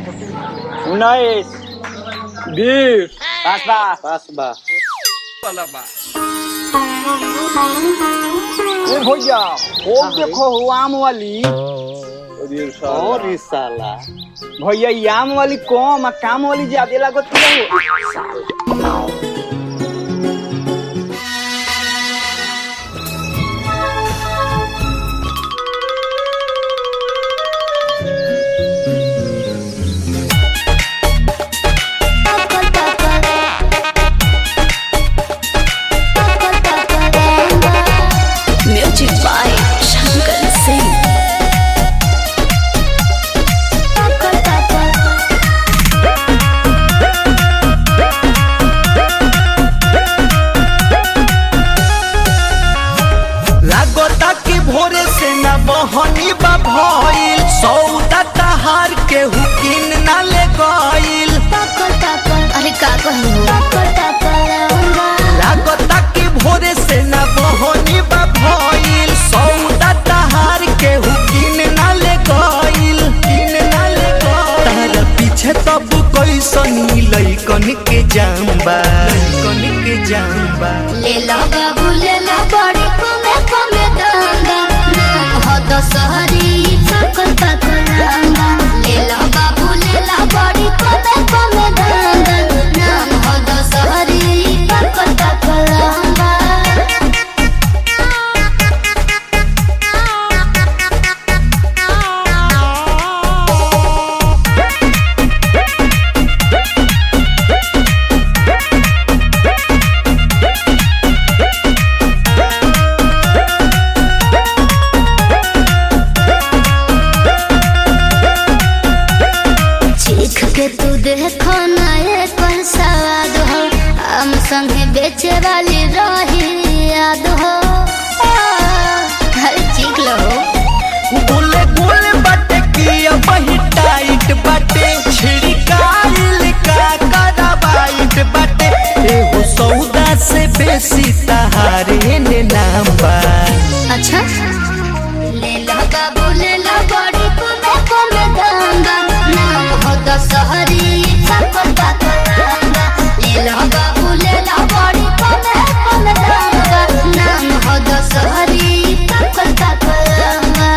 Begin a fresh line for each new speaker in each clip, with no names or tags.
उन्नीस बीस पास बा
पास बा
ए भैया ओ देखो हो आम वाली
और ई साला
भैया ई आम वाली कम आ काम वाली ज्यादा लागत हो
Music by Shankar Singh.
लागता कि भोरे से न बहनी बा भइल सौदा तहार के हुकिन न ले गइल
अरे का कहलू
लागता कि भोरे से न बहनी बा भइल सौदा तहार के हुकिन न ले गइल किन न ले गइल तारा पीछे तब कैसनी लइकन के जाम्बा लइकन के जाम्बा
ले ला बाबू ले ला बड़ी कमे कमे दांगा नाम हो दशहरी सकल पकड़ांगा ले ला बाबू ले ला बड़ी कमे कमे दांगा नाम हो दशहरी सकल पकड़ांगा चीख के तू देखो ना एक पर सवाद हो हम संगे बेचे वाली रही याद हो हर चीख लो
गोले गोले बाटे की वही टाइट बाटे छिड़काइल का कराबाइट बाटे एगो सौदा से बेसी तहारे ने नाम बा
अच्छा ले ला बाबू ले ला बड़ी कुमे कुमे दांगा नाम हो दशहरी सकल पकड़ांगा ले ला बाबू ले ला बड़ी कुमे कुमे दांगा नाम हो दशहरी सकल पकड़ांगा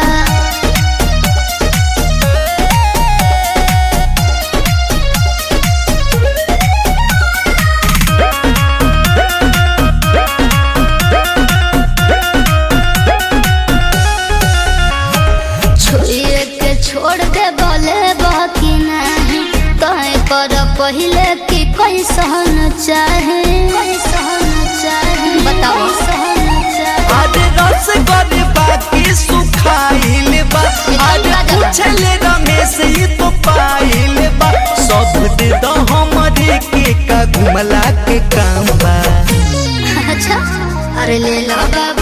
छुए के छोड़ दे बोले बाकी नहीं कहे पर पहले कि कोई सहन चाहे कोई सहन चाहे बताओ सहन चाहे
आज रस गल बाकी सुखाइल बा आज पूछले रमेश ई तो पाइल बा सब दे दो हमरे के का घुमला के काम बा
अच्छा अरे ले लो बाबा